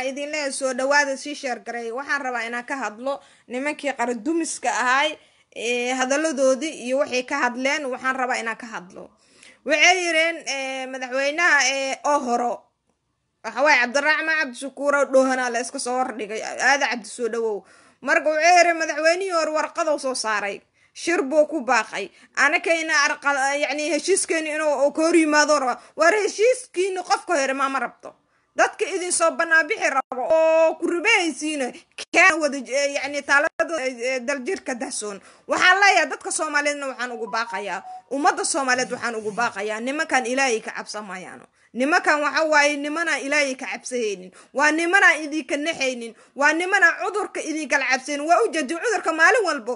waxaa idin leeyahay soo dhawaada sii sheergareey waxaan rabaa inaan ka hadlo nimankii qaradumiska ahay hadaladoodii iyo waxay ka hadleen waxaan rabaa inaan ka hadlo waxay yireen madaxweynaha oo horo waxawaaye cabdiraxmaan cabdishakuuro dhoohanaa la iska soo hordhigay aada cabdi soo dhawow marka wuxuu yiri madaxweynihii hore warqadou soo saaray shir buu ku baaqay anakayna yani heshiiskeeni inuu ka hor yimaado raba war heshiiskiina qofka hore maama rabto dadka idin soo banaanbixi rabo oo ku ribahaysiina kaan wada yani taalada daljirka dahsoon waxaan leeyahay dadka soomaaliyeedna waxaan ugu baaqayaa ummadda soomaaliyeed waxaan ugu baaqayaa nimankan ilaahay ka cabsamayaano nimankan waxa waaye nimanaan ilaahay ka cabsahaynin waa nimanaan idinka naxaynin waa nimanaan cudurka idinkala cabsaynin waa ujeedi cudurka maalin walbo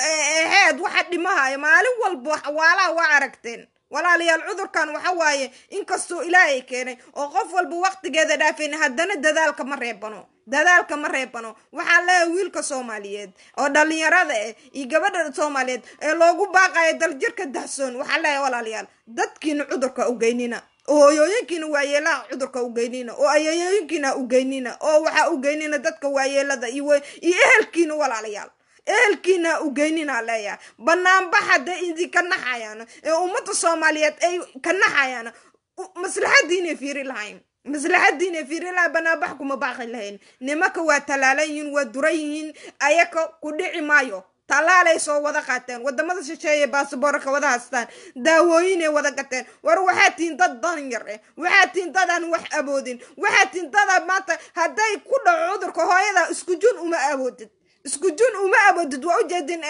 heed waxa dhimahaya maalin walbo waalaha waa aragteen walaalayaal cudurkan waxa waaye inkastoo ilaahay keenay oo qof walba waqtigeeda dhaafayn haddana dadaalka ma reebano dadaalka ma reebano waxaa leeyahay wiilka soomaaliyeed oo dhalinyarada eh iyo gabadha soomaaliyeed ee loogu baaqayo daljirka dahsoon waxaa leeyahay walaalayaal dadkiina cudurka ugeynina oo hoyooyinkiina waayeelaha cudurka ugeynina oo ayayooyinkiina ugeynina oo waxaa ugeynina dadka waayeelada iyo ehelkiina walaalayaal ehelkiina ugeynina leeyahay banaanbax hadday idinka naxayaan ee ummadda soomaaliyeed ay ka naxayaan maslaxadiinay fiiri lahayn maslaxadiinay fiiri lahayn banaanbax kuma baaqi lahayn nimanka waa talaalan yihiin waa duran yihiin ayaka ku dhici maayo talaalay soo wada qaateen wadamada shisheeye basaboorka wada haystaan daawooyinay wada gateen war waxaa tihiin dad danyar eh waxaa tihiin dadaan wax awoodin waxaa tihiin dada maanta hadday ku dhaco cudurka hooyada isku jun uma awoodid isku jun uma awoodid waa ujeedin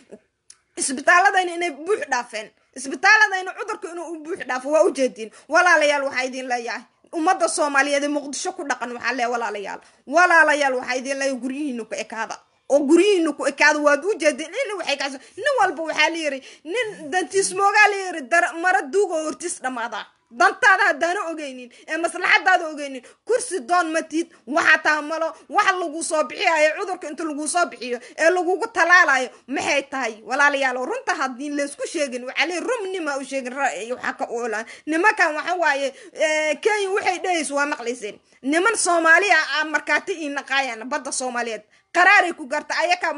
isbitaaladayna inay buux dhaafeen isbitaaladayna cudurka inuu u buux dhaafo waa ujeedin walaalayaal waxaa idin leeyahay ummadda soomaaliyeed ee muqdisho ku dhaqan waxaa leeyahay walaalayaal walaalayaal waxaa idin leeyahay guryihiina ku ekaada oo guryihiina ku ekaada waad u jeedeen in waxay kaas nin walba waxaa la yiri nin dantiis moogaa la yiri mara duuga hortiis dhamaadaa dantaada haddaana ogeynin ee maslaxadaada ogeynin kursi doon matid waxaa taha malo wax lagu soo bixiyayo cudurka inta lagu soo bixiyo ee lagugu talaalayo maxay tahay walaalayaal runta haddii laysku sheegin waxaa leey rumnima u sheegin waxaa ka oolaan nimankan waxa waaye kenya waxay dhehayso waa maqlayseen niman soomaaliya a markaati ii naqaayaan badda soomaaliyeed qaraaray ku garta ayaka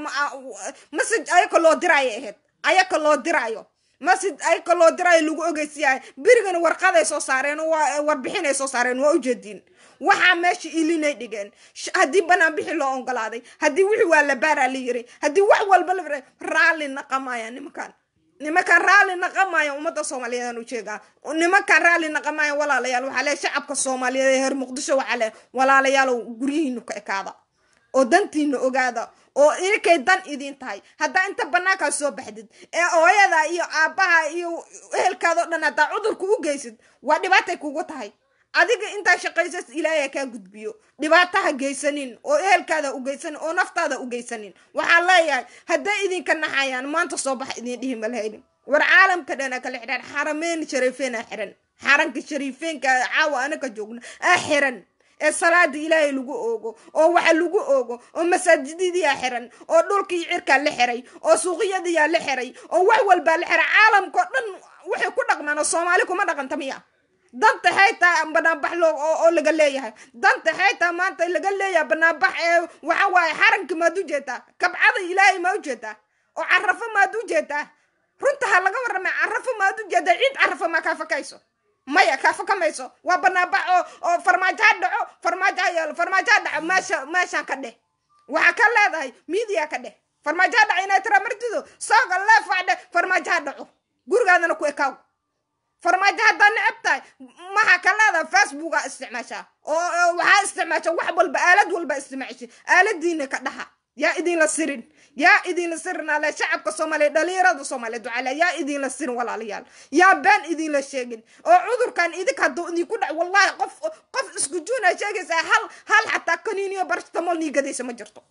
masaj ayaka loo diraayo ahayd ayaka loo diraayo masjid ayaka loo diraayo lagu ogeysiyahay berigana warqaday soo saareen warbixinay soo saareen waa ujeediin waxaa meesha ilinay dhigeen haddii banaan bixi loo ogolaaday haddii wixii waa la baaraa la yiri haddii wax walba la raalli naqamaya nimankan nimankan raalli naqamaya ummadda soomaaliyeed aan ujeegaa nimankan raalli naqamaya walaalayaal waxaa leeyahay shacabka soomaaliyeed ee heer muqdisho waxaa leeyahay walaalayaalow guryihiina ka ekaada oo dantiina ogaada oo inkay dan idin tahay haddaa inta banaankaa soo baxdid ee hooyada iyo aabbaha iyo ehelkaada o dhan haddaa cudurka u geysid waa dhibaatay kugu tahay adiga intaa shaqaysas ilaahay kaa gudbiyo dhibaataha geysanin oo ehelkaada u geysanin oo naftaada u geysanin waxaa leeyahay hadday idinka naxayaan maanta soo bax idin dhihi malhaynin war caalamka dhana kala xidhaan xarameyn shariifeena xiran xaranka shariifeenka caawa anaka joogno aa xiran ee salaada ilaahay lagu oogo oo waxa lagu oogo oo masaajidadiyaa xiran oo dhulkii cirkaa la xiray oo suuqyadiyaa la xiray oo wax walbaa la xiray caalamkao dhan waxay ku dhaqmaan oo soomaali kuma dhaqanta miya danta xaytaa banaanbax loo oo laga leeyahay danta xaytaa maanta laga leeyahay banaanbax ee waxa waaye xaranka maad u jeetaa kabcada ilaahay maa u jeetaa oo carafo maad u jeetaa runta ha laga warramay carafo maad u jeetaa ciid carafo maa kaa fakayso maya kaa fakamayso waa banaanbax oo oo farmaajo ha dhaco farmaajo ha yeelo farmaajo ha dhaco meesha meeshaan ka dheh waxaa ka leedahay miidiya ka dheh farmaajo ha dhaco inay tira martido sooga leefaa dheh farmaajo ha dhaco gurigaadana ku ekaaw farmaajo haddaa necab tahay maxaa ka leedahay facebooka isticmaashaa oo waxaa isticmaasha wax walba aalad walba isticmaasha aaladiina ka dhaha yaa idinla sirin yaa idinla sirin ale shacabka soomaaliya dhalinyarada soomaaliyeed waxaale yaa idinla sirin walaalayaal yaa been idinla sheegin oo cudurkan idinka hadduu idinku dhac wallahi qof qof isku juuna sheegaysaa hal hal xataa kaniiniyo barastamol nii gadaysa ma jirto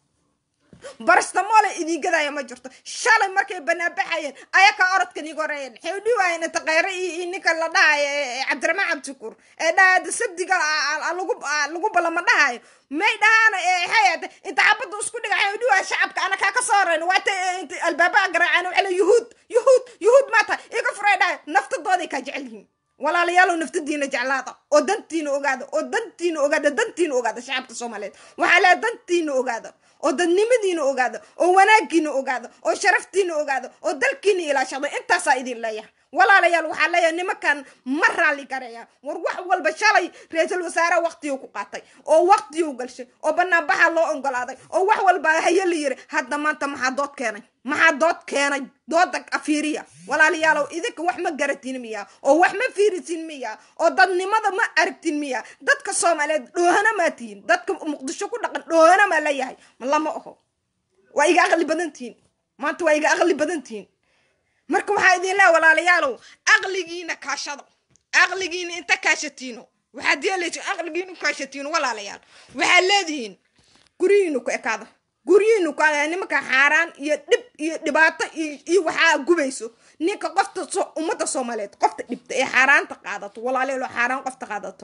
barastamole idin gadaya ma jirto shalay markay banaanbaxayeen ayaka orodka niga horeeyeen waxay u dhiwaayeen taqeyre iyo ninka la dhahayo cabdiraxmaan cabdishakuur ee dhahada sabdiga lagu lagu balama dhahayo may dhahaan hayate inta xabadda isku dhiga waxay u dhiwaaya shacabka ana kaa ka soo horeyn waata albaabaha garaacaan waxay le yuhuud yuhuud yuhuud maata iga furay dhahay naftadooday kaa jecel yihiin walaalayaalow naftadiina jeclaada oo dantiina ogaada oo dantiina ogaada dantiina ogaada shacabka soomaaliyeed waxaa leeya dantiina ogaada oo dadnimadiina ogaada oo wanaagiina ogaada oo sharaftiina ogaada oo dalkiina ilaashada intaasaa idin leeyahay walaalayaal waxaa leeyahay nimankan ma raalli gareeya war wax walba shalay ra-iisul wasaare waqtiguu ku qaatay oo waqtiguu galshay oo banaanbaxa loo ogolaaday oo wax walba haye la yiri hadda maanta maxaa dood keenay maxaa dood keenay dooda afiiriya walaalayaalow idinka wax ma garatin miya oo wax ma fiirisin miya oo dadnimada ma aragtin miya dadka soomaaliyeed dhoohana maa tihin dadka muqdisho ku dhaqan dhoohana maa leeyahay ma lama oho waa iga aqli badan tihin maanta waa iga aqli badan tihin marka waxaa idin leeha walaalayaalow aqligiina kaashada aqligiina inta kaashatiino waxaad yeelaysa aqligiina kaashatiino walaalayaal waxaad leedihiin guryihiinu ku ekaada guryihiinu ku nimanka xaaraan iyo dhib iyo dhibaato iyo waxaa gubayso ninka qofta ummadda soomaaliyeed qofta dhibta ee xaaraanta qaadato walaalayaalo xaaraan qofta qaadato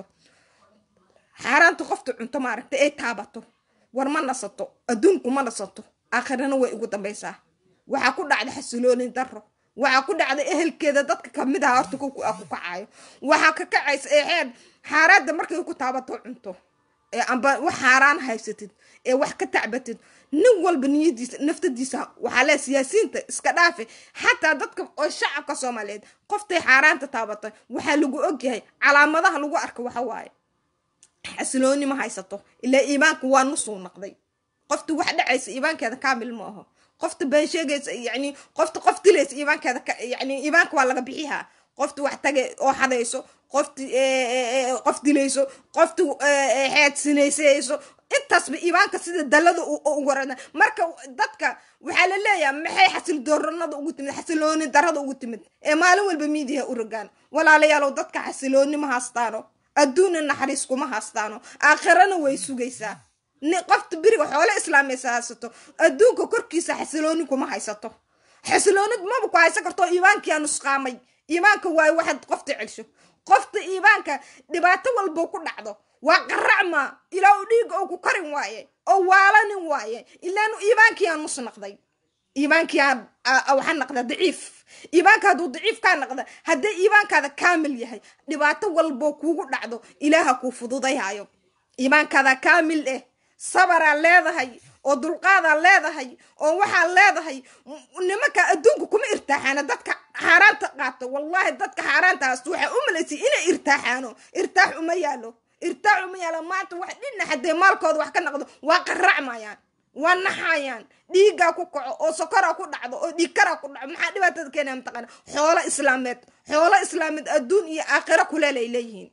xaaraanta qofta cunto maaragta ee taabato war ma nasato adduunku ma nasato aakhirana way ugu dambaysaa waxaa ku dhacda xasiloonin daro waxaa ku dhacda ehelkeeda dadka kamid aha horta ku kacaayo waxaa ka kacaysa eexeed xaaraada markay ku taabato cunto ee amba wax xaaraan haysatid ee wax ka tacbatid nin walba niyadiisa naftadiisa waxaa lee siyaasiyiinta iska dhaafe xataa dadka oo shacabka soomaaliyeed qoftay xaaraanta taabatay waxaa lagu ogyahay calaamadaha lagu arka waxa waaye xasilooni ma haysato ilaa iimaanka waa nusuu naqday qofta wax dhacaysa iimaankeeda kaamil ma aho qofta been sheegaysa yani qofta qof dilaysa iimaankeeda yani iimaanka waa laga bixihaa qofta wax tage oo xadayso qofta qof dilayso qofta xeed sinaysayso intaasba iimaanka sida dalada ugu warana marka dadka waxaa la leeyahay maxay xasil dooranada ugu timid xasilooni darada ugu timid ee maalin walba miidiyaha u rogaan walaalayaalow dadka xasilooni ma haastaano adduunna naxariis kuma haastaano aakhirana way sugaysaa qofta beriga xoole islaamaysa haysato adduunka korkiisa xasilooni kuma haysato xasiloonid maba ku haysan karto iimaankiyaa nusqaamay iimaanka waaye waxaad qofta celsho qofta iimaanka dhibaato walbo ku dhacdo waa qaracma ilaa u dhiiga oo ku karin waaye oo waalanin waaye ilaanu iimaankiyaa nus naqday iimaankiyaa waxaa naqda daciif iimaanka hadduu daciif kaa naqda haddii iimaankaada kaamil yahay dhibaato walbo kuugu dhacdo ilaaha kuu fududayhayo iimaankaada kaamil eh sabaraa leedahay oo dulqaadaa leedahay oo waxaa leedahay nimanka adduunka kuma irtaaxaana dadka xaaraanta qaato wallaahi dadka xaaraanta haasto waxaa u malaysay inay irtaaxaano irtaax uma yaalo irtaax uma yaalo maanta wax dhina haddee maalkooda wax ka naqdo waa qaracmayaan waa naxayaan dhiigaa ku kaco oo sokoraa ku dhacdo oo dhiigkaraa ku dhaco maxaa dhibaatada keenaya mataqaana xoolo islaameed xoolo islaameed adduun iyo aakhiro kuleel ay leeyihiin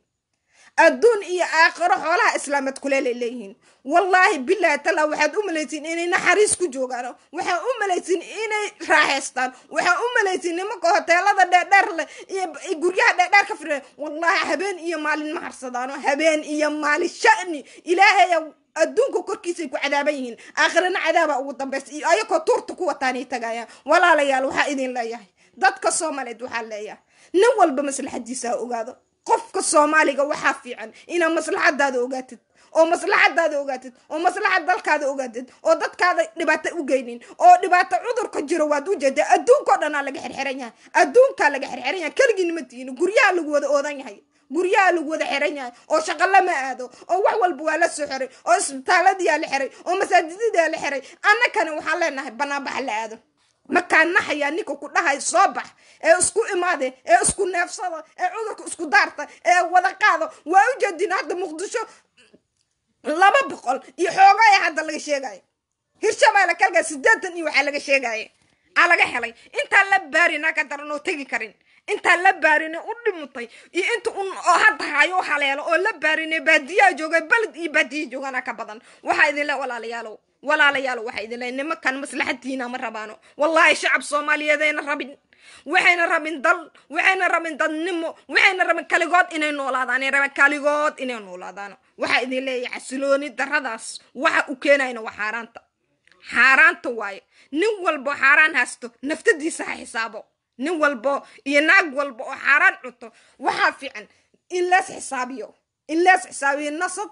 adduun iyo aakhiro xoolaha islaameed kuleelay leeyihiin wallaahi bilaahi tala waxaad u malaysiin inay naxariis ku joogaan waxaa u malaysiin inay raaxaystaan waxaa u malaysiin nimanka hoteelada dheerdheer leh iyo guryaha dheerdheer ka fira wallaahi habeen iyo maalin ma harsadaano habeen iyo maalin sha'ni ilaahaya adduunka korkiisay ku cadaaban yihiin aakhirana cadaaba ugu dambaysa iyo ayakoo tuurta ku wataanay tagayaan walaalayaal waxaa idin leeyahay dadka soomaaliyeed waxaa leeyahay nin walba maslaxadiisa ha ogaado qofka soomaaliga waxaa fiican inaad maslaxadaada ogaatid oo maslaxadaada ogaatid oo maslaxad dalkaada ogaatid oo dadkaada dhibaato u geynin oo dhibaato cudurka jiro waad u jeedaa adduunkao dhanaa laga xirxiran yahay adduunkaa laga xirxiran yahay keligiin ma tihin guryaha lagu wada oodan yahay guryaha lagu wada xiran yahay oo shaqo lama aado oo wax walba waa la soo xiray oo isbitaaladiyaa la xiray oo masaajidadaa la xiray annakana waxaan leenahay banaanbaxa la aado markaa naxayaa ninka ku dhahay soo bax ee isku imaade ee isku neefsada ee cudurka isku daarta ee wada qaado waa u jeedin hadda muqdisho laba boqol iyo xoogaya hadda laga sheegayo hirshabeelle kalgaa sideetan iyo waxaa laga sheegaya aa laga helay intaan la baarinaa ka daran oo tegi karin intaan la baarine u dhimutay iyo inta un oo hadda hayo o haleelo oo la baarine baadiyaa jooga beled iyo baadiya joogana ka badan waxaa idin le walaalayaalow walaalayaalow waxaa idin le nimankan maslaxadiina ma rabaano wallaahi shacab soomaaliyeedayna rabin waxayna rabin dal waxayna rabin dadnimo waxayna rabin kaligood inay noolaadaan raba kaligood inay noolaadaan waxaa idin leeyahay xasilooni daradaas waxa u keenayna waa xaaraanta xaaraanta waaye nin walbo xaaraan haysto naftadiisa ha xisaabo nin walbo iyo naag walba oo xaaraan cunto waxaa fiican in lees xisaabiyo in lees xisaabiyo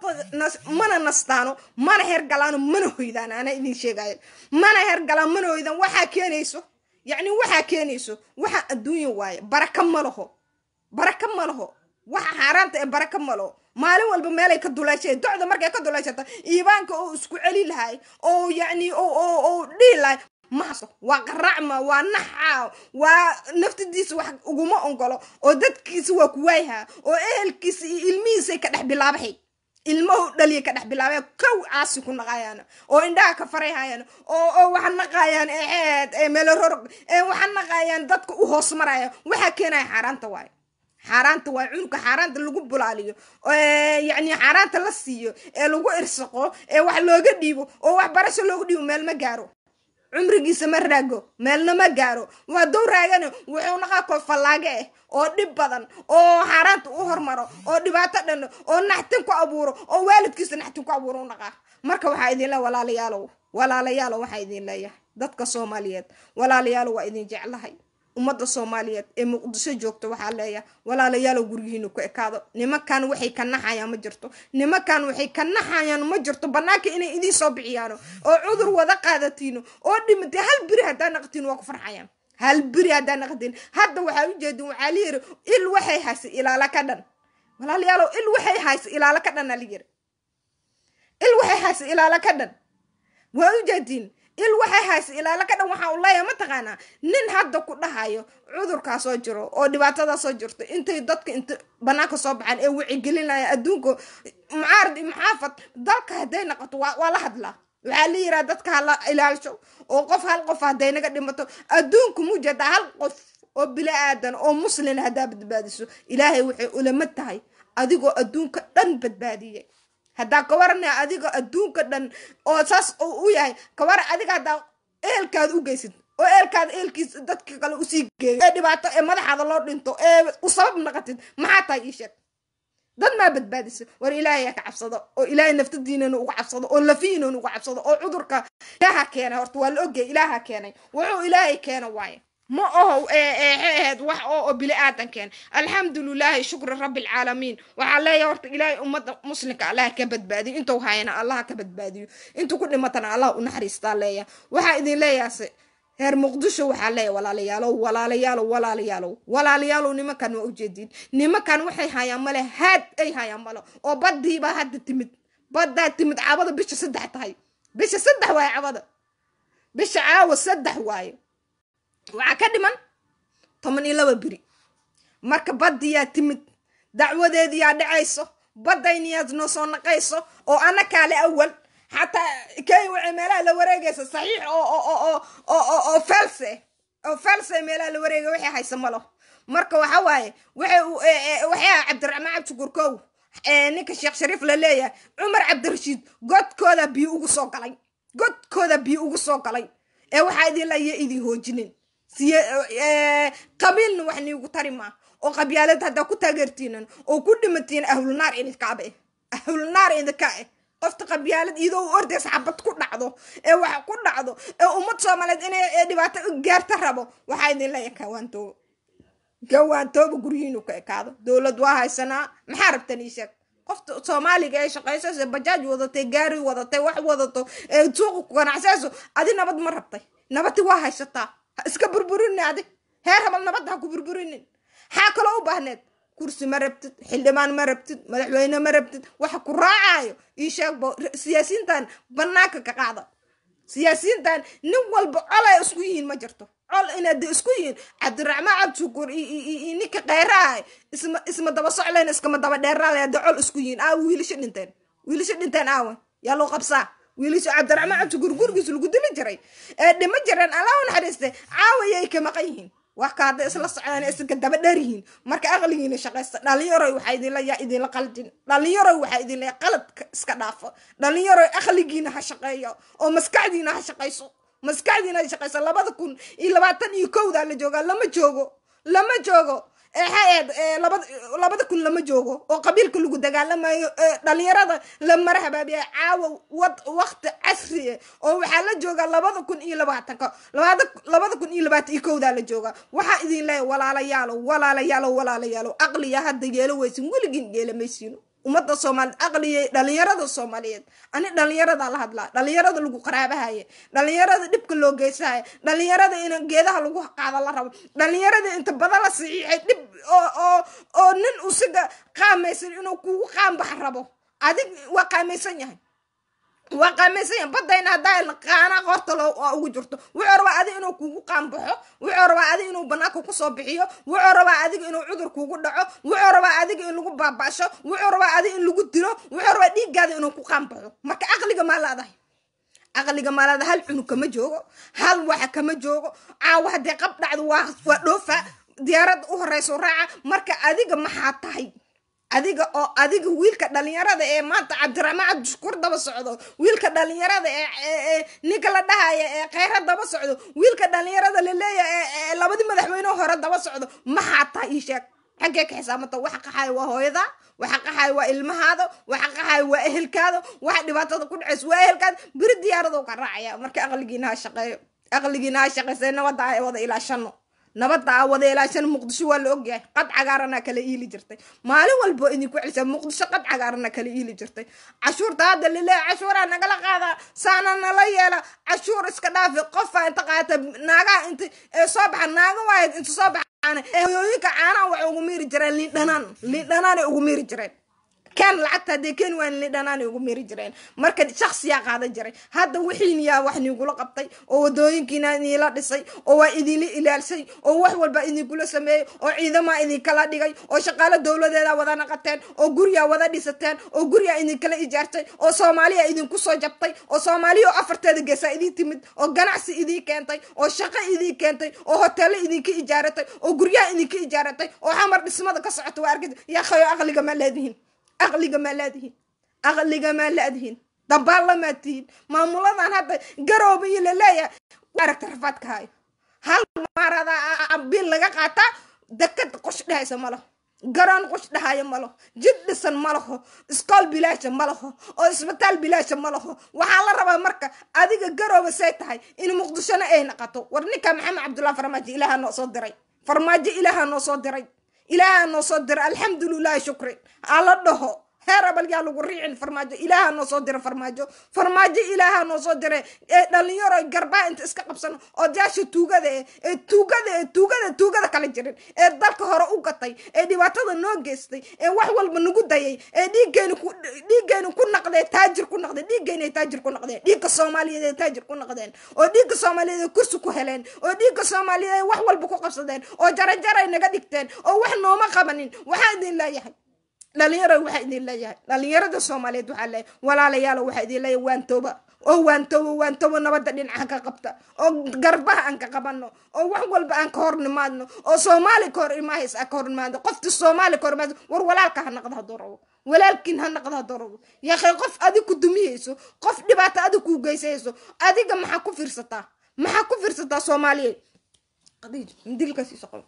mana nastaano mana hergalaano mana hoydaan ana idin sheegaya mana hergalaan mana hoydaan waxaa keenayso yacni waxaa keenayso waxaa adduunya waaye baraka ma laho baraka ma laho waxa xaaraanta ee baraka malo maalin walba meelay ka duleeshay docda markay ka duleeshata iibaanka oo isku celi lahay oo yacni oo dhihi lahay mahaso waa qaracma waa naxa waa naftadiisa wax uguma ongolo oo dadkiisa waa kuwaayha oo ehelkiisa iyo ilmihiisay ka dhex bilaabahay ilmahu dhaliya ka dhex bilaabeen kow caasi ku naqayaan oo indhaha ka farayhayaan oo oo waxa naqayaan eed ee meelororog ee waxa naqayaan dadka u hoos maraya waxa keenaya xaaraanta waayo xaaraanta waa cunugka xaaraanta lagu bulaaliyo yacni xaaraanta la siiyo ee lagu irsaqo ee wax looga dhiibo oo waxbarasho looga dhiibo meel ma gaaro cumrigiisa ma raago meelna ma gaaro waa dow raagane wuxuu naqaa koo fallaage ah oo dhib badan oo xaaraanta u hormaro oo dhibaato dhano oo naxtin ku abuuro oo waalidkiisa naxtin ku abuuro u naqaa marka waxaa idin leeya walaalayaalow walaalayaalow waxaa idin leeyahay dadka soomaaliyeed walaalayaalow waa idin jeclahay ummadda soomaaliyeed ee muqdisho joogta waxaa leeyahay walaalayaalow guryihiina ku ekaado nimankan waxay ka naxayaan ma jirto nimankan waxay ka naxayaan ma jirto bannaanka inay idiin soo bixiyaano oo cudur wada qaadatiino oo dhimatay hal biri haddaa naqtiin waa ku farxayaan hal biri haddaa naqtiin hadda waxaa ujeedin waxaa layiri il waxay haysa ilaala ka dhan walaalayaalow il waxay haysa ilaala ka dhan alayiri il waxay haysa ilaala ka dhan waa ujeediin il waxay haysa ilaala ka dhan waxaa u leeyahay mataqaanaa nin hadda ku dhahayo cudurkaa soo jiro oo dhibaatadaa soo jirto intay dadka inta banaanka soo baxaan ee wicigelinaya adduunka mucaarad iyo muxaafad dalka hadday noqoto waa waa la hadlaa waxaa la yiraa dadka hala ilaalisho oo qof hal qof hadday naga dhimato adduunku mujada hal qof oo bili aadan oo muslina haddaa badbaadiso ilaahay waxay ulama tahay adigoo adduunka dhan badbaadiyay haddaa ka waranaya adiga adduunka dhan oo saas u yahay ka waran adiga haddaa eelkaada u geysid oo eelkaada eelkiisa dadka kale usii geeyo ee dhibaato ee madaxaada loo dhinto ee u sabab naqatid maxaa tahay ii sheeg dad maa badbaadisa war ilaahay ka cabsado oo ilaahay naftadiinana uga cabsado oo lafiinana uga cabsado oo cudurka ilaaha keenay horta waa la ogyahay ilaaha keenay wuxuu ilaahay keena waaye ma oho aheed wax oo bili aadan keen alxamdulilaahi shukri rabbi alcaalamiin waxaa leeyahay horta ilaahay ummadda muslimka allah ka badbaadiyo intuu hayana allah ka badbaadiyo intuu ku dhimatana allah u naxariistaa leeyahay waxaa idin leeyahay reer muqdisho waxaa leeyahay walaalayaalow walaalayaalow walaalayaalow walaalayaalow nimankan waa ujeediin nimankan waxay hayaan male haad ay hayaan male oo badiibaa hadda timid baddaa timid cabada bisha saddex tahay bisha saddex waaye cabada bisha caawa saddex waaye waxaa ka dhiman toban iyo laba beri marka baddiyaa timid dacwadeediyaa dhacayso baddayniyaad noo soo naqayso oo ana kaale awal xataa kay waxay meelaha la wareegaysa saxiix oo oo oo oo felse oo felse meelaha la wareegay waxay haysa malo marka waxa waaye waxay waxyaa cabdiraxmaan cabdishukurkow ninka sheekh shariif la leeyahay cumar cabdirashiid godkooda biyo ugu soo galay godkooda biyo ugu soo galay ee waxaa idin laya idin hoojinin siye qabiilna wax niigu tari maa oo qabyaalad haddaa ku taageertiinan oo ku dhimatiin ahlulnaar idinkaaba eh ahlulnaar idinka eh qofta qabyaalad iyadoo u ordaysa xabad ku dhacdo ee wax ku dhacdo ee ummad soomaaliyeed inay dhibaato gaarta rabo waxaa idin leeyahay kawaantooba gawaantooba guryihiinu ka ekaado dowlad waa haysanaa maxaa rabtan ii sheeg qofta soomaaliga ee shaqaysayso bajaaj wadatay gaari wadatay wax wadato ee suuqa ku ganacsayso adi nabad ma rabtay nabadi waa haysataa ha iska burburinin adi heer habal nabadda ha ku burburinin xaa kaloo u baahneed kursi ma rabtid xildhibaan ma rabtid madaxweyne ma rabtid waxa ku raacayo ii sheegbo siyaasiyiintan banaanka ka qaada siyaasiyiintan nin walba col ay isku yihiin ma jirto col inaad isku yihiin cabdiraxmaan cabdishukur iyo ninka kheyraha isma isma daba socleen iskama daba dheeraale hadda col isku yihiin aawa wiilasho dhinteen wiilasho dhinteen aawa yaa loo qabsaa wiilasho cabdiraxmaan cabdishukur gurigiisa lagu dili jiray ee dhima jireen allah u naxariiste caawayay ka maqan yihiin wax ka hadday isla socdaan iska daba dheer yihiin marka aqligiina shaqaysta dhalinyaroy waxaa idinla yaa idinla qaldin dhalinyaroy waxaa idinla qaladka iska dhaafo dhalinyaroy aqligiina ha shaqeeyo oo maskaxdiina ha shaqayso maskaxdiina ha shaqayso labada kun iyo labaatan iyo kowdaa la joogaa lama joogo lama joogo eexaeed labada labada kun lama joogo oo qabiilka lagu dagaalamayo dhalinyarada la mara habaabiya caawa wad waqti casri oo waxaa la joogaa labada kun iyo labaatanka labada labada kun iyo labaatan iyo kowdaa la joogaa waxaa idin leeya walaalayaalow walaalayaalow walaalayaalow aqliya hadda yeelo weysin weligiin yeelamaysiino ummadda soomaaliyeed aqliyay dhalinyarada soomaaliyeed ani dhalinyarada la hadlaa dhalinyarada lagu qaraabahaye dhalinyarada dhibka loo geysahaya dhalinyarada in geedaha lagu qaada la rabo dhalinyarada inta badan la saxiixay dhib oo oo nin usiga qaamaysan inuu kugu qaanbax rabo adig waa qaamaysan yahay waa qaamaysan yahay badayna haddaa qaana qorta loo ugu jirto wuxuu rabaa adiga inuu kugu qaanbaxo wuxuu rabaa adiga inuu banaanka kusoo bixiyo wuxuu rabaa adiga inuu cudur kugu dhaco wuxuu rabaa adiga in lagu baaba'sho wuxuu rabaa adiga in lagu dilo wuxuu rabaa dhiiggaada inuu ku qaanbaxo marka caqliga maa laadahay caqliga maalada hal cunug kama joogo hal waxa kama joogo caawa haddee qab dhacdo waa waa dhoofa diyaaradda u horeyso raaca marka adiga maxaa tahay adiga oo adiga wiilka dhalinyarada ee maanta cabdiraxmaan cabdishukuur daba socdo wiilka dhalinyarada ee ninka la dhahaya ee kheyra daba socdo wiilka dhalinyarada laleeyahay ee labadii madaxweyne hore daba socdo maxaa tahay ii sheeg xaggee ka xisaabanta waxa qaxaya waa hooyada waxa qaxaya waa ilmahaada waxa qaxaya waa ehelkaada waxa dhibaatada ku dhacaysa waa ehelkaada beri diyaarado ka raacaya marka aqligiina ha shaqeeyo aqligiina ha shaqeysa nabadda a wada ilaashano nabadda a wada ilaashano muqdisho waa la ogyahay qad cagaarana kala iili jirtay maalin walbo idinku celisa muqdisho qad cagaarana kala iili jirtay cashuurta hadda laleeya cashuuraa nagala qaadaa saana nala yeela cashuur iska dhaafi qofaa inta qaata naagaha inta ee soo baxa naaga waayad inta soo baxa hooyooyinka caanaha waxay ugu miiri jireen liindhanaan liindhanaanay ugu miiri jireen ken lacagta haddee ken waan liindhanaanay ugu miiri jireen marka shaksiyaa qaadan jiray hadda wixiiniyaa wax niigula qabtay oo wadooyinkiina idiinla dhisay oo waa idinla ilaalsay oo wax walba idinkula sameeyey oo ciidamaa idinkala dhigay oo shaqaalo dowladeeda wada naqateen oo guryaa wada dhisateen oo guryaa idinkala ijaartay oo soomaaliya idinku soo jabtay oo soomaaliya oo afarteeda geesaa idiin timid oo ganacsi idiin keentay oo shaqo idiin keentay oo hoteelo idinka ijaaratay oo guryaha idinka ijaaratay oo xamar dhismada ka socota waa argis yaakhayo aqliga ma leedihin aqliga maa laadihin aqliga maa laadihin dabaallamaad tihiin maamuladan hadda garooba iyo laleeyahay aragta rafaadka hayo hal maarada bil laga qaataa dekad qosh dhehaysa ma laho garoon qosh dhahaya ma laho jid dhisan ma laho iskool bilaasha ma laho oo isbitaal bilaasha ma laho waxaa la rabaa marka adiga garooba say tahay in muqdishona ay naqato war ninka maxamed cabdullahi farmaajo ilaaha noo soo diray farmaajo ilaaha noo soo diray ilaaha noo soo dira alxamdulilahi shukri ala dhaho heer abal yaa lagu riicin farmaajo ilaaha noo soo dira farmaajo farmaajo ilaaha noo soo dira ee dhalinyaro garbaa inta iska qabsano oo daasha tuugada e ee tuugada ee tuugada tuugada kala jirin ee dalka hore u gatay ee dhibaatada noo geystay ee wax walba nagu dayay ee dhiiggeena ku dhiiggeena ku naqdee taajir ku naqdeen dhiiggeena ay taajir ku naqdeen dhiigga soomaaliyeed ay taajir ku naqdeen oo dhiigga soomaaliyeed ay kursi ku heleen oo dhiigga soomaaliyeed ay wax walba ku qabsadeen oo jarajaray naga dhigteen oo wax nooma qabanin waxaa idin leeyahay dhalinyaro waxaa idin leeyahay dhalinyarada soomaaliyeed waxaa leeyahay walaalayaalo waxaa idin leeyahay waantooba oo waantoobo waantoobo nabadda dhinaca ka qabta oo garbaha aan ka qabano oo wax walba aan ka hor nimaadno oo soomaali ka hor imahays aan ka hor nimaadno qofti soomaali ka hor imaad war walaalka ha naqda hadduu rabo walaalkiin ha naqda hadduu rabo yaakhay qof adig ku dumiyeyso qof dhibaato adig kuu geysayso adiga maxaa ku fiirsataa maxaa ku fiirsataa soomaaliyeed dilkasiiso qabo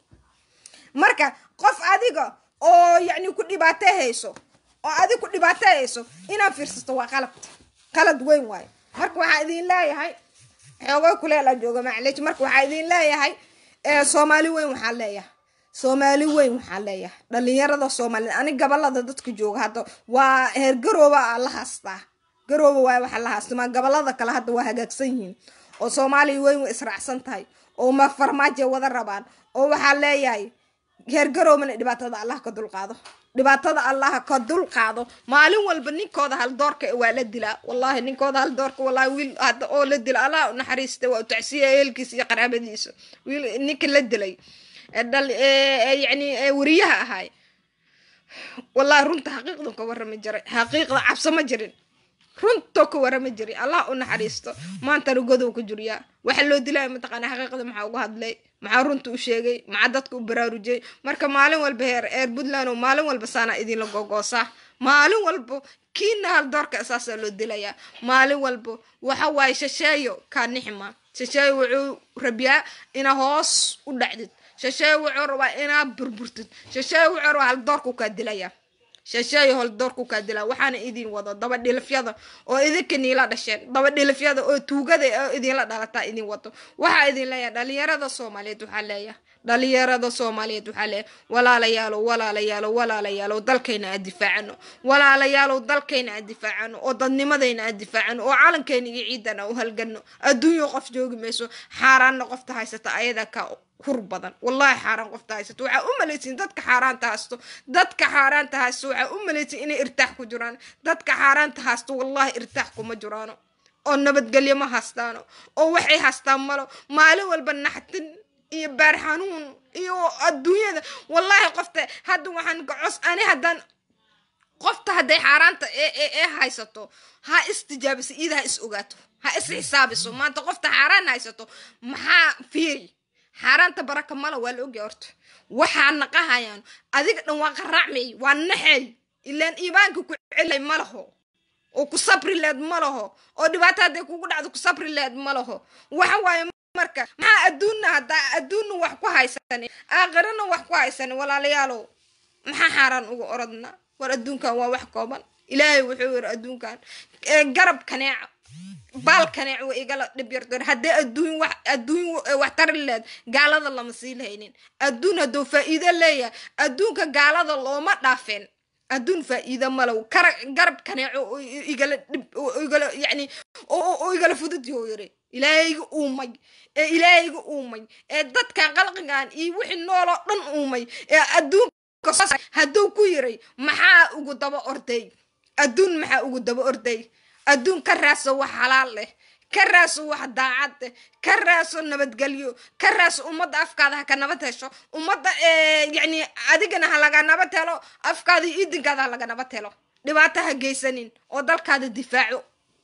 marka qof adiga oo yacni ku dhibaatehayso oo adig ku dhibaatehayso inaad fiirsato waa qalad qalad weyn waayo marka waxaa idin leeyahay xoogay kuleela jooga macleej marka waxaa idin leeyahay soomaali weyn waxaa leeyahay soomaali weyn waxaa leeyahay dhalinyarada soomaaliyed ani gabalada dadka jooga hadda waa heer garooba la haastaa garooba waay waxaa la haastama gabalada kale hadda waa hagaagsan yihiin oo soomaaliya weyn way israacsan tahay oo ma farmaajo wada rabaan oo waxaa leeyahay heer garoobana dhibaatada allah ka dulqaado dhibaatada allah ka dulqaado maalin walba ninkooda hal doorka waa la dilaa wallahi ninkooda hal doorka wallahi wiil hadda oo la dila allah u naxariista waa u tacsiya ehelkiisa iyo qaraabadiisa wiil ninka la dilay dhal yani wariyaha ahaay wallahi runta xaqiiqdan ka warrami jiray xaqiiqda cabso ma jirin runtoo ka warama jiray allah u naxariisto maantana godow ka juriyaa waxa loo dilaya mataqaana xaqiiqda maxaa uga hadlay maxaa runta u sheegay maxaa dadka u baraarujiyay marka maalin walba heer eer puntland oo maalin walba saana idinla gogoosaa maalin walbo kiina hal doorka saasaa loo dilayaa maalin walbo waxa waaye shasheeyo kaa nixima shasheeyo wuxuu rabiyaa inaa hoos u dhacdid shasheeyo wuxuu rabaa inaa burburtid shasheeyo wuxuu rabaa hal doorku kaa dilayaa shasheeyo hol doorku kaa dilaa waxaana idin wado daba dhilifyada oo idinka niila dhasheen daba dhilifyada oo tuugada oo idinla dhalataa idin wado waxaa idin leeyahay dhalinyarada soomaaliyeed waxaa leeyahay dhalinyarada soomaaliyeed waxaa leeyahay walaalayaalow walaalayaalow walaalayaalow dalkayna aan difaacano walaalayaalow dalkayna aan difaacano oo dadnimadayna aan difaacano oo calankeena iyo ciidan aan u halgano adduunyo qof joogi mayso xaaraanna qofta haysata ayadaa ka hur badan wallahi xaaraan qofta haysato waxaa u malaysin dadka xaaraanta haysto dadka xaaraanta haysto waxaa u malaysin inay irtaax ku jiraan dadka xaaraanta haysto wallahi irtaax kuma jiraano oo nabadgelyo ma haystaano oo waxay haystaan malo maalin walba naxtin iyo baar xanuun iyo adduunyada wallahi qofta hadda waxaan gacos ani haddaan qofta hadday xaaraanta ee haysato ha istijaabiso iyada ha is ogaato ha is xisaabiso maanta qofta xaaraan haysato maxaa fiiri xaaraanta baraka mala waa la ogya horta waxaa naqahayaan adiga dhan waa qaraacmay waa naxay ilaan iimaanka ku celay ma laho oo ku sabri leed ma laho oo dhibaato hadday kugu dhacdo ku sabri leed ma laho waxa waaye marka maxaa adduunna haddaa adduunna wax ku haysanin aakhirana wax ku haysanin walaalayaalow maxaa xaaraan uga orodna war adduunkan waa wax kooban ilaahay wuxuu yiri adduunkan garab kaneeca baal kaneec wa igala dhib yardoor haddii adduun wax adduun wax tari leed gaalada lama sii lahaynin adduun hadduu faa'iido leeyahay adduunka gaalada looma dhaafeen adduun faa'iido malow kara garab kaneeco igala dhib igala yacni oo igala fudud yoo yiri ilaahayga uumay ee ilaahayga uumay ee dadkan qalqigan iyo wixii nooloo dhan uumay ee adduunka hadduu ku yiray maxaa ugu daba orday adduun maxaa ugu daba orday adduun ka raaso wax xalaal leh ka raaso wax daacad leh ka raaso nabadgelyo ka raaso ummadda afkaada ha ka nabad hesho ummadda yacni adigana ha laga nabad helo afkaada iyo idinkaada ha laga nabad helo dhibaato ha geysanin oo dalkaada difaaco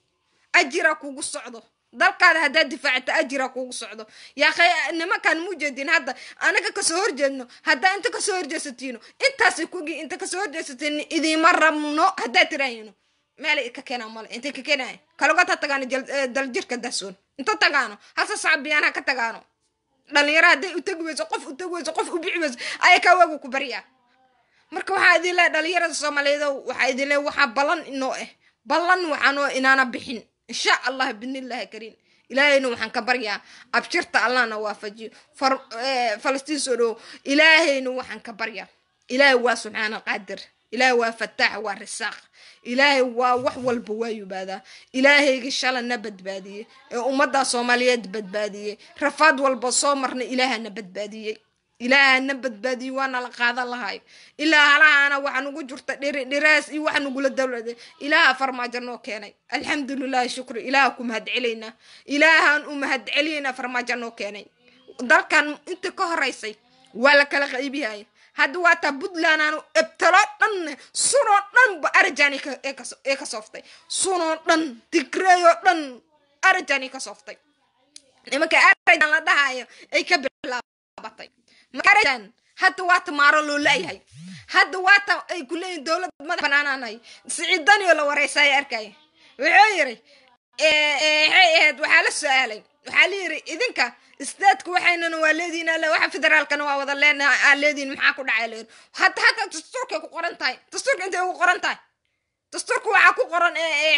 ajira kugu socdo dalkaada haddaad difaacata ajira kugu socdo yaakhay nimankan mujeedin hadda anaga kasoo horjeedno haddaa inta kasoo horjeesatiino intaasay kugi inta kasoo horjeesatiin idiima rabno haddaad tiraahino meelay ka keenaan male intay ka keenayan kalogata tagaano daljirka dasoon inta tagaano hase sacbiyaan ha ka tagaano dhalinyaro hadday u tegi weyso qof u tegi weyso qof u bixi weyso ayaa kaa waagu ku baryaa marka waxaa idin leehay dhalinyarada soomaaliyeedo waxaa idin leehay waxaa ballan inoo ah ballan waxaanoo inaana bixin insha allah binillahi kariim ilaahayna waxaan ka baryaa abshirta allahna waafajiyo falastiin soo dhowo ilaahayna waxaan ka baryaa ilaahay waa subxaana qaadir ilaahay waa fataax waa risaaq ilaahay waa wax walba waa yubaadaa ilaahayga shalana badbaadiyey ee ummadda soomaaliyeed badbaadiyey rafaad walba soo marna ilaahana badbaadiyey ilaahana badbaadiyey waana la qaadan lahay ilaa halahaana waxaa nugu jirta dhiri dhiraas iyo waxa nugula dawlada ilaaha farmaajo noo keenay alxamdulilahi shukri ilaaha ku mahad celaynaa ilaahaan u mahad celiyaynaa farmaajo noo keenay dalkan inta ka horeysay waa la kala qaybiyaya hadda waa taa puntland aanu ebtalo dhan sunoo dhanba arajan ee ka sooftay sunoo dhan tigreeyoo dhan arajan ka sooftay nimanka arajan la dhahayo ay ka bilaabatay arajan hadda waata maaro loo laayahay hadda waata ay ku leeyihin dowlad madax banaanaanahay siciidanio la wareysaya arkaya wuxuu yiri waxay ahayd waxaa la su-aalay waxaa la yiri idinka istaadku waxaynana waa leediin alle waxa federaalkana waa wada leenahay aa leediin maxaa ku dhacay leer hadda hadda dastuurkay ku qoran tahay dastuurka intay ugu qoran tahay dastuurka waxaa ku qoran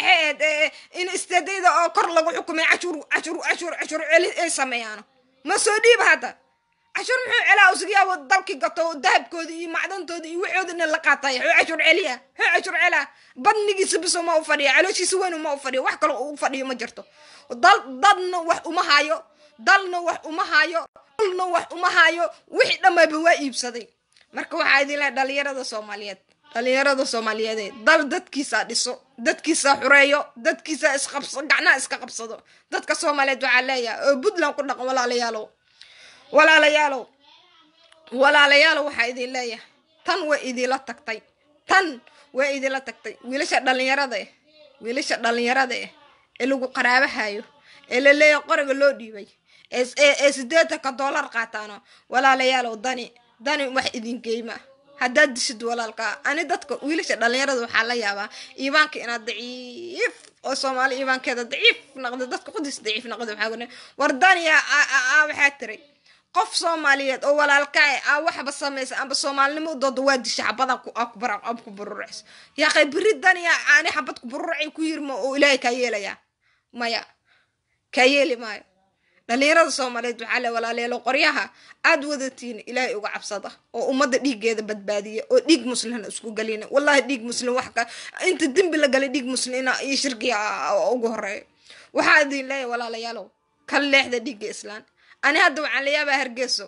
in istaadayda oo kor lagu xukumay cashuur cashuur cashuur cashuur celi ay sameeyaano ma soo dhiiba hadda cashuur muxuu celaa usigayaabo dalkii gato dahabkooda iyo macdantooda iyo waxoodana la qaatay xuu cashuur celiya xuu cashuur celaa badnigiisa biso ma u fadhiya calooshiisa weyn ma u fadhiyo wax kale u fadhiyo ma jirto dal dadna wax uma hayo dalna wax uma hayo dulna wax uma hayo wixii dhammayba waa iibsaday marka waxaa idin lehay dhalinyarada soomaaliyeed dhalinyarada soomaaliyeede dal dadkiisaa dhiso dadkiisaa xureeyo dadkiisaa isqabso gacnaha iska qabsado dadka soomaaliyeed waxaa leeyahay oo puntland ku dhaqan walaalayaalow walaalayaalow walaalayaalow waxaa idin leeyahay tan way idinla tagtay tan way idinla tagtay wiilasha dhalinyarada eh wiilasha dhalinyarada eh ee lagu qaraabahayo ee la leeyahay qoriga loo dhiibay ee sideetanka dollar qaataano walaalayaalow dani dani wax idin geyma haddaad dishid walaalkaa ani dadka wiilasha dhalinyarada waxaa la yaabaa iimaanka inaad daciif oo soomaali iimaankeeda daciif noqdo dadka qudis daciif noqdo waxaa wene war daniya waxaa tiray qof soomaaliyeed oo walaalkaa aa waxba samaysa amba soomaalinimo u dooda waa disha xabada ku bururacso yaaqay beri daniya aani xabad ku bururacay ku yirma oo ilaahay kaa yeelayaa maya kaa yeeli maayo dhalinyarada soomaaliyeed waxaa le walaalayaalo qoryaha aad wadatiin ilaahay uga cabsada oo ummadda dhiiggeeda badbaadiya oo dhiig muslina isku gelina wallahi dhiig muslim wax ka inta dembi la galay dhiig muslina iyo shirkiga ugu horeeyo waxaa idin leeyahay walaalayaalow kala leexda dhiigga islaan ani hadda waxaan la yaabaa hargeyso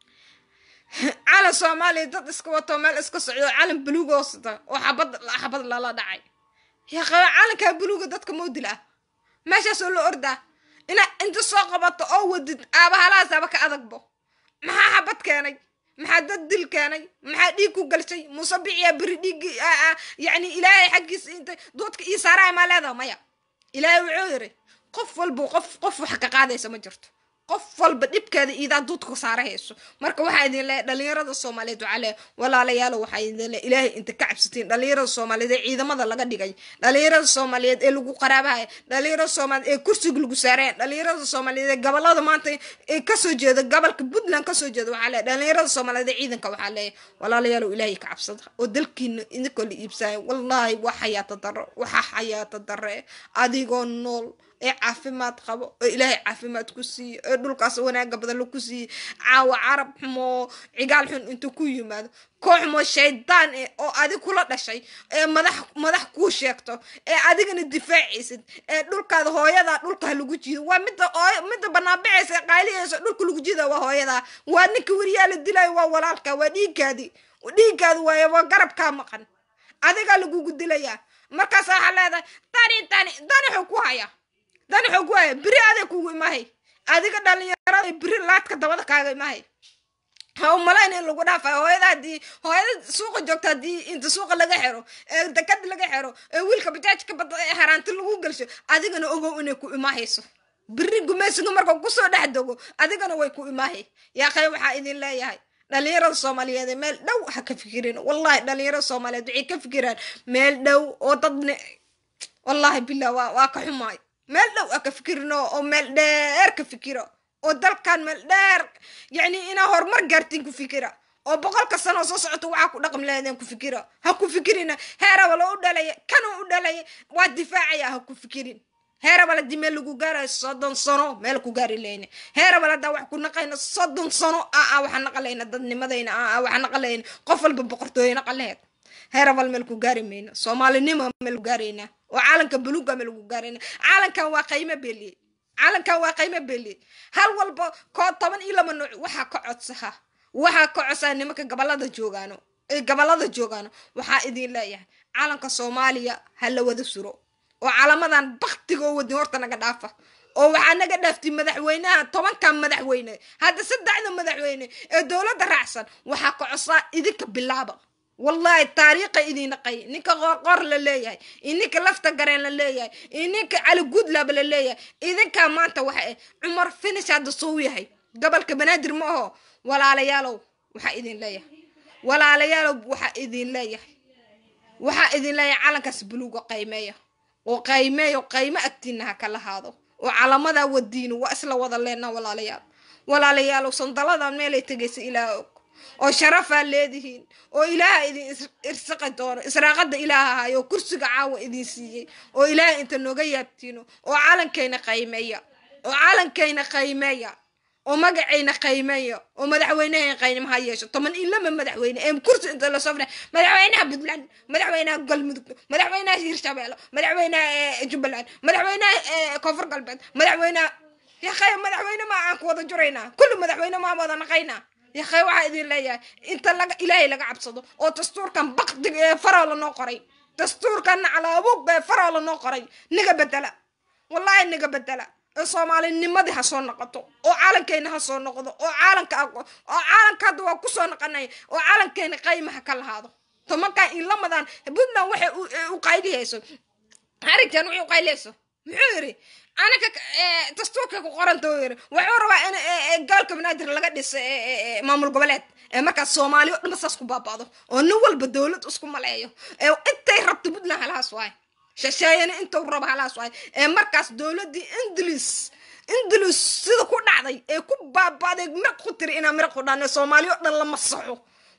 calan soomaaliya dad iska wato meel iska socdo calan buluuga hoosata oo xabad xabad lala dhacay yaa qaba calankaa buluuga dadka moodil ah meeshaasoo la ordaa ina inta soo qabato oo wadid aabahalahaasaba ka adagbo maxaa xabad keenay maxaa dad dil keenay maxaa dhiig ku galshay muuse biciya beri dhiiggi yacni ilaahay xaggiisa inta doodka ii saaraya maa leedaha maya ilaahay wuxuu yiri qof walba qof qof wax ka qaadaysa ma jirto qof walba dhibkeeda iidaa duudka saara hayso marka waxaa idin leeyahay dhalinyarada soomaaliyeed waxaa leeyahay walaalayaalo waxaa idin leeyahay ilaahay inta ka cabsatiin dhalinyarada soomaaliyeed ee ciidamada laga dhigay dhalinyarada soomaaliyeed ee lagu qaraabahaya dhalinyarada soomaaliyeed ee kursiga lagu saaraya dhalinyarada soomaaliyeed ee gobolada maanta ee kasoo jeeda gobolka puntland kasoo jeeda waxaa leeyahay dhalinyarada soomaaliyeed ee ciidanka waxaa leeyahay walaalayaalo ilaahay ka cabsada oo dalkiina idinkoo la iibsaya wallaahi waa xayaata darro waxaa xayaata darre adigoo nool ee caafimaad qabo oo ilaahay caafimaad ku siiyo ee dhulkaas wanaaga badan laku siiye caawa carab xumoo cigaal xun intuu ku yimaado koox xumoo shaydaan eh oo adig kula dhashay ee madax madax kuu sheegto ee adigana difaacaysid ee dhulkaada hooyadaa dhulka lagu jiido waa midda midda banaanbixaysa ee qaylihaysa dhulka lagu jiida waa hooyadaa waa ninka weriyaa la dilayo waa walaalka waa dhiiggaadii dhiiggaadi waaye waa garabkaa maqan adigaa lagugu dilayaa markaas waxaa leedahay tani tani tani xuu ku hayaa dani xog waaya beri aday kugu imahay adiga dhalinyarada beri laadka dabada kaaga imahay ha u malayn in lagu dhaafayo hooyada hadii hooyada suuqa joogta haddii inta suuqa laga xiro ee dekad laga xiro ee wiilka bajaajka bada ee haraanti lagu gelsho adigana ogow inay ku imaahayso beri gumaysiga marka kusoo dhex dogo adigana way ku imaahay yaaqay waxaa idin leeyahay dhalinyarada soomaaliyeed meel dhow ha ka fikirin wallahi dhalinyarada soomaaliyeed waxay ka fikiraan meel dhow oo dadne wallahi billah waa waa ka xumaay meel dhow a ka fikirino oo meel dheer ka fikiro oo dalkan meel dheer yacni inaa horumar gaartiin ku fikira oo boqolka sanoo soo socoto waxaa ku dhaqam leedeen ku fikira ha ku fikirina heerabala u dhalaya kana u dhalaya waa difaacaya ha ku fikirin heerabala dii meel lagu gaarayo soddon sano meel ku gaari leyna heerabala daa wax ku naqayna soddon sano aa waxaa naqalayna dadnimadayna aa waxaa naqalayna qof walba boqortooye naqaleheed heerabal meel ku gaari mayna soomaalinimo meel ku gaarayna oo caalanka buluuga meel ku gaarayna caalankan waa qaymo beeliye caalankan waa qaymo beeliye hal walba koo toban iyo laba nooc waxaa ka codsaha waxaa ka codsaa nimanka gobolada joogaano ee gobolada joogaano waxaa idin leeyahay caalanka soomaaliya ha la wada suro oo calamadan baktigoo wadin horta naga dhaafa oo waxaa naga dhaaftay madaxweynaha tobankan madaxweyne hadda saddexda madaxweyne ee dowladda raacsan waxaa ka codsaa idinka bilaaba wallahi taariikha idin naqay ninka qoorqoor la leeyahay iyo ninka lafta gareen la leeyahay iyo ninka cali guudlaba la leeyahay idinkaa maanta waxa eh cumar finish hadda suu yahay gobolka banaadir ma aho walaalayaalow waxaa idin leeyahay walaalayaalow waxaa idin leeyahay waxaa idin leeyahay calankaas buluuga qaymeeya oo qaymeeyo qaymo agtiina ha kala haado oo calamadaa wadiino waa isla wada leenaa walaalayaal walaalayaalow sandaladan meelay tegaysa ilaa og oo sharafaa leedihiin oo ilaaha idin irsaqi doono israaqada ilaaha ahaay oo kursiga caawa idin siiyey oo ilaaha inta nooga yaabtiino oo calankayna qaymeeya oo calankayna qaymeeya oo magacayna qaymeeya oo madaxweynehayna qaymaha yeesho toban iyo lama madaxweyne ee kursi inta la soo fadhiya madaxweynaha puntland madaxweynaha galmudug madaxweynaha hirshabeelle madaxweynaha jubbaland madaxweynaha koonfur galbeed madaxweynaha yaqay madaxweyne ma aan ku wada juraynaa kulli madaxweyne maa wada naqaynaa yakhay waxaa idin leeyahay inta laga ilaahay laga cabsado oo dastuurkan bakdiga ee faroo lanoo qoray dastuurkan calaabuug ee faroo lanoo qoray niga bedela wallahi niga bedela ee soomaalinimadii ha soo noqoto oo calankeyna ha soo noqdo oo calanka oo calanka hadda waa kusoo noqonaya oo calankeyna qayma ha ka lahaado tomankan iyo lamadan puntland waxay u qaylihayso arrinkan waxay u qaylihayso muxuu yiri anaka dastuurka ku qoranta yiri wuxuu rabaa in gobolka banaadir laga dhiso maamul goboleed ee markaas soomaaliya o dhanba saas ku baaba'do oo nin walba dowlad isku maleeyo ee intay rabto puntland halahaas waay shasheeyana intuu rabo halahaas waay ee markaas dowladdii ingiliis ingiliis sida ku dhacday ee ku baaba'day miraq ku tiri inaa miraq ku dhaan soomaaliya o dhan la masaxo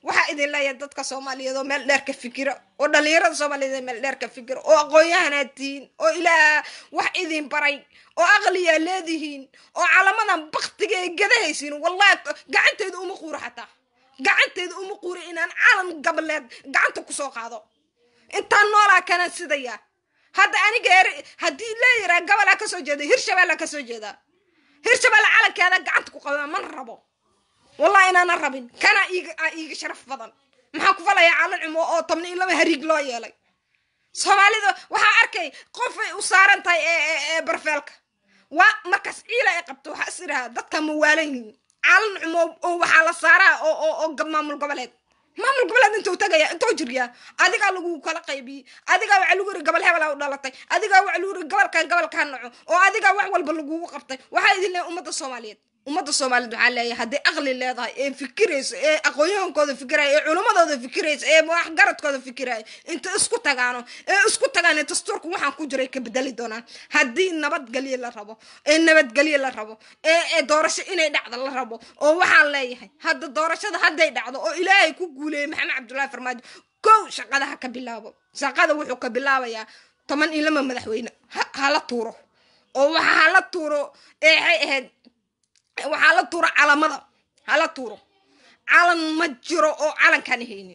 waxaa idin leeyahay dadka soomaaliyeed oo meel dheer ka fikira oo dhalinyarada soomaaliyeed ee meel dheer ka fikira oo aqoon-yahanaad tihiin oo ilaah wax idin baray oo aqliyaa leedihiin oo calamadan baktiga ee gadahaysiin wallahi gacanteeda uma quuro xataa gacanteeda uma quuro inaan calan gableed gacanta kusoo qaado intaan noolaa kana sidaya hadda aniga er haddii la yiraa gabalaa kasoo jeeda hirshabeellaa kasoo jeedaa hirshabelle calankeeda gacanta ku qabaa mana rabo wallahi inaana rabin kana iiga iiga sharaf badan maxaa ku falayaa calan cumo oo tobna iyo laba hariig loo yeelay soomaalida waxaa arkay qofay u saaran tahay ee barfeelka waa markaas ciila ay qabto waxaa is idhahaa dadka ma waalan yihiin calan cumo oo waxaa la saaraa oo oo oo maamul goboleed maamul goboleed intuu tagaya intuu jiryaa adigaa lagu kala qaybiyey adigaa waxa lagu yiri gobol hebelaa u dhalatay adigaa waxa lagu yiri gobolkan gobolkan naco oo adigaa wax walba lagugu qabtay waxaa idin leeyahay ummadda soomaaliyeed ummadda soomaaliyeed waxaa leeyahay hadday aqli leedahay ee fikirayso ee aqoonyahankooda fikiraya ee culimmadooda fikirayso ee waxgaradkooda fikiraya inta isku tagaano ee isku tagaan dastuurka waxaan ku jiray ka bedeli doonaan haddii nabadgelyo la rabo ee nabadgelyo la rabo ee ee doorasho inay dhacdo la rabo oo waxaan leeyahay hadda doorashada hadday dhacdo oo ilaahay ku guuleeyay maxamed cabdullaahi farmaajo kow shaqadaha ka bilaabo shaqada wuxuu ka bilaabayaa toban iyo lama madaxweyne hala tuuro oo waxa hala tuuro ee waxay ahayd waxaa la tuuro calamada hala tuuro calan ma jiro oo calankaan haynin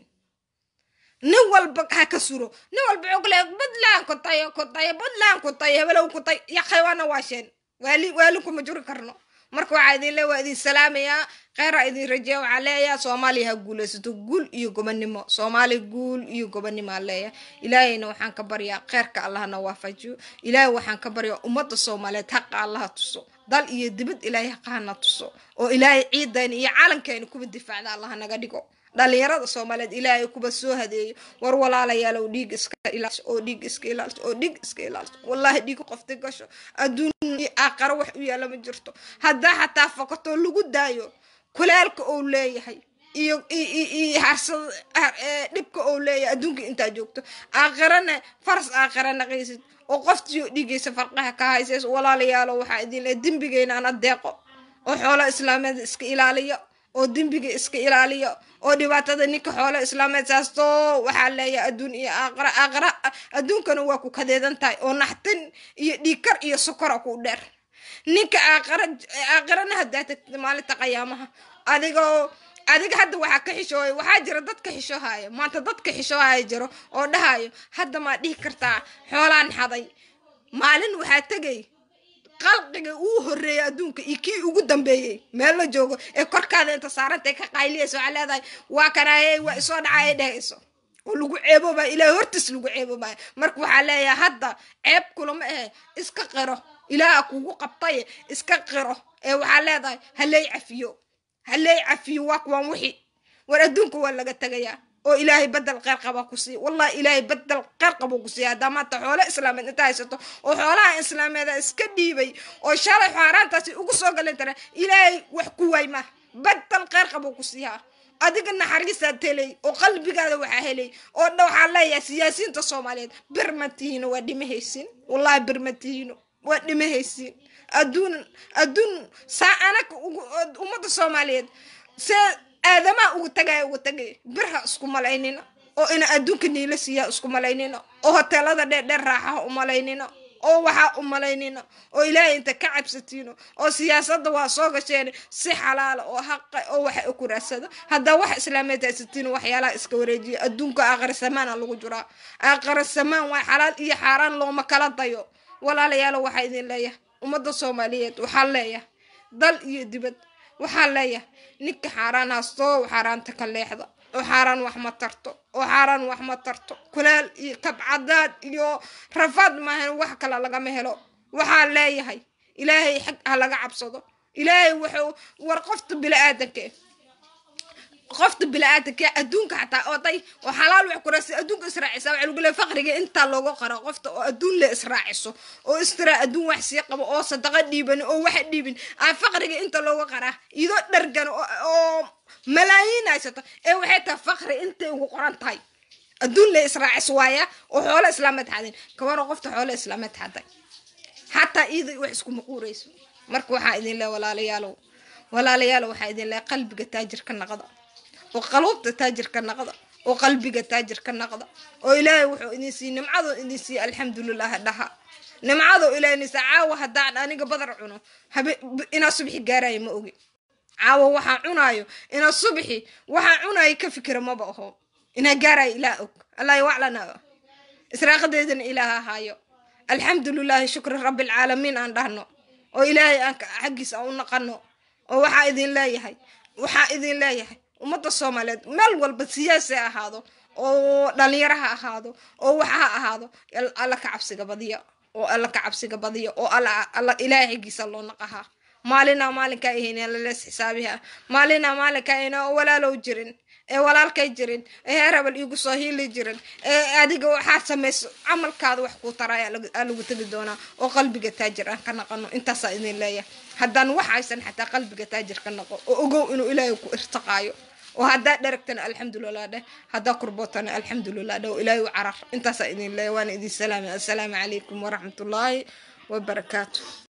nin walba ha ka suro nin walba ogle puntland ku tayo ku tayo puntland ku tayo hebelow ku tayo ya xaywaana waasheen waali waali kuma juri karno marka waxaa idin le waa idin salaamayaa kheyra idin rajeeya waxaa leeyaha soomaaliya ha guulaysato guul iyo gobonimo soomaaliya guul iyo gobonimo aan leeyahay ilaahayna waxaan ka baryaa kheyrka allahna waafajiyo ilaahay waxaan ka baryaa ummadda soomaaliyeed haqa allaha tuso dal iyo dibad ilaahay haqahana tuso oo ilaahay ciidayna iyo calankeena kuba difaacda allaha naga dhigo dhalinyarada soomaaliyeed ilaahay kuba soo hadeeyo war walaalayaalow dhiig iska ilaaliso oo dhiig iska ilaaliso oo dhiig iska ilaaliso wallahi dhiig qofti gasho adduun iyo aakharo wax u yaala ma jirto haddaa xataa fakato lagu daayo kulaalka ou leeyahay iyo iyo harsad dhibka ou leeyahay adduunka intaa joogto aakhirana faras aakhira naqaysid oo qoftiyo dhigaysa farqaha ka haysays walaalayaalo waxaa idin le dembigeyna aan adeeqo oo xoolo islaameed iska ilaaliyo oo dembiga iska ilaaliyo oo dhibaatada ninka xoolo islaameed saasto waxaa leeyahay adduun iyo aakhira aakhira adduunkana waa ku kadeedan tahay oo naxtin iyo dhiigkar iyo sokora ku dheer ninka aakhira aakhirana haddaa tagtid maalinta qayaamaha adigoo adiga hadda waxaa ka xishooya waxaa jira dadka xishoohaya maanta dadka xishoohaya jiro oo dhahayo hadda maa dhihi kartaa xoolaan xaday maalin waxaa tegay qalqiga uu horeeyay adduunka iyo kii ugu dambeeyey meel la joogo ee korkaada inta saarantay ka qayliyaysa waxaa leedahay waa kanaaye waa isoo dhacay dhehayso oo lagu ceeboobaya ilaahay hortiis lagu ceeboobaya marka waxaa leeyahay hadda ceeb kulama ahe iska qiro ilaaha kugu qabtay iska qiro ee waxaa leedahay haley cafiyo haley cafiyo waa kuwaan wixi war adduunka waa laga tegayaa oo ilaahay bedel kheyr qaba ku siiya wallahi ilaahay bedel kheyr qabuu ku siiya haddaa maanta xoolo islaameed inta haysato oo xoolaha islaameeda iska dhiibay oo shalay xaaraantaasi ugu soo galan tara ilaahay wax ku waay ma bedel kheyr qabuu ku siiyaa adiga naxariisaad helay oo qalbigaada waxaa helay oo dha waxaa leeyahay siyaasiyiinta soomaaliyeed bir ma tihiino waa dhimahaysiin wallahi bir ma tihiino waa dhimahaysiin adduun adduun saa anaga ummadda soomaaliyeed see aadamaa ugu tagaya ugu tagay birha isku malaynina oo ina adduunka niila siiyaa isku malaynina oo hoteelada dheerdheer raaxaha u malaynina oo waxaa u malaynina oo ilaahay inta ka cabsatiino oo siyaasadda waa soo gasheen si xalaala oo haqa oo waxa ku raadsada haddaa wax islaameed haysatiin waxyaalaha iska wareejiya adduunka aakhira samaana lagu jiraa aakhira samaan waa xalaal iyo xaaraan looma kala dayo walaalayaalo waxaa idin leeyahay ummadda soomaaliyeed waxaa leeyahay dal iyo dibad waxaa leeyahay ninka xaaraan haastoo xaaraanta ka leexda oo xaaraan wax ma tarto oo xaaraan wax ma tarto kulaal iyo kabcadaad iyo rafaad maahan wax kale lagama helo waxaa leeyahay ilaahay xag ha laga cabsado ilaahay wuxuu war qofta bili-aadanka qofta bili-aadanka adduunka xataa oo day oo xalaal wax kurasa adduunka israacisa waxa lagu leeyahay faqriga intaa looga qaro qofta oo adduun le israaciso oo istiraa adduun wax sii qabo oo sadaqa dhiiban oo waxa dhiibin aa faqriga inta looga qaraa iyadoo dhargan oo malaayiin haysato ee waxay tahay faqri intay ugu qoran tahay adduun le israacis waaya oo xoolo islaameed xadin kawaro qofta xoolo islaameed xaday xataa iyada wax iskuma quurayso marka waxaa idin leeya walaalayaalow walaalayaalow waxaa idin leeya qalbiga taajir ka naqda oo qaluubta taajirka naqda oo qalbiga taajirka naqda oo ilaahay wuxuu idin siiy nimcadoo idin siiye alxamdulilah dhaha nimcadoo ilaahay idin siiy caawa haddaan aniga badar cuno habe inaa subxi gaaraayo ma ogi caawa waxaan cunaayo inaa subxi waxaan cunaayo ka fikira maba aho inaa gaaraayo ilaah og allahi waclana israaqadeedana ilaaha haayo alxamdulilahi shukri rabbialcaalamiin aan dhahno oo ilaahay aan xaggiis aan u naqano oo waxaa idin leeyahay waxaa idin leeyahay ummadda soomaaliyeed meel walba siyaasi ha ahaado oo dhalinyaro ha ahaado oo wax ha ahaado alla ka cabsiga badiya oo alla ka cabsiga badiya oo alla ilaahay xaggiisa loo naqahaa maalinaa maalinkaa ahayna lalees xisaabiha maalinaa maalinkaa ahayna oo walaalow jirin ee walaalkay jirin ee heer habal iigu soo hiili jirin ee adiga waxaad samayso camalkaada wax kuu taraya aa lagu tegi doonaa oo qalbiga taajir aan ka naqano intaasaa idin leeyahay haddaan wax haysan xataa qalbiga taajir ka naqo oo ogow inuu ilaahay ku irtiqaayo oo haddaa dheragtana alxamdulilah dheh haddaa kurbootana alxamdulilah dheh oo ilaahay u carar intaasaa idin leeyahay waana idin salaamay assalaamu calaykum waraxmatullaahi wabarakaatu